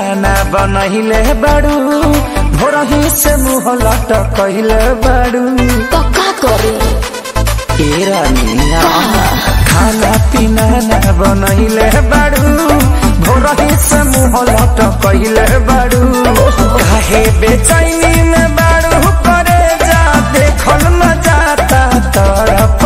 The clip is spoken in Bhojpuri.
ना बनहिले बाड़ू भोरही से मुँह लटकहिले बाड़ू तो का करे ए रानिया खाना पीना ना बनहिले बाड़ू भोरही से मुँह लटकहिले बाड़ू काहे बेचैनी में बाड़ू करे जा देखल न जाता तरफ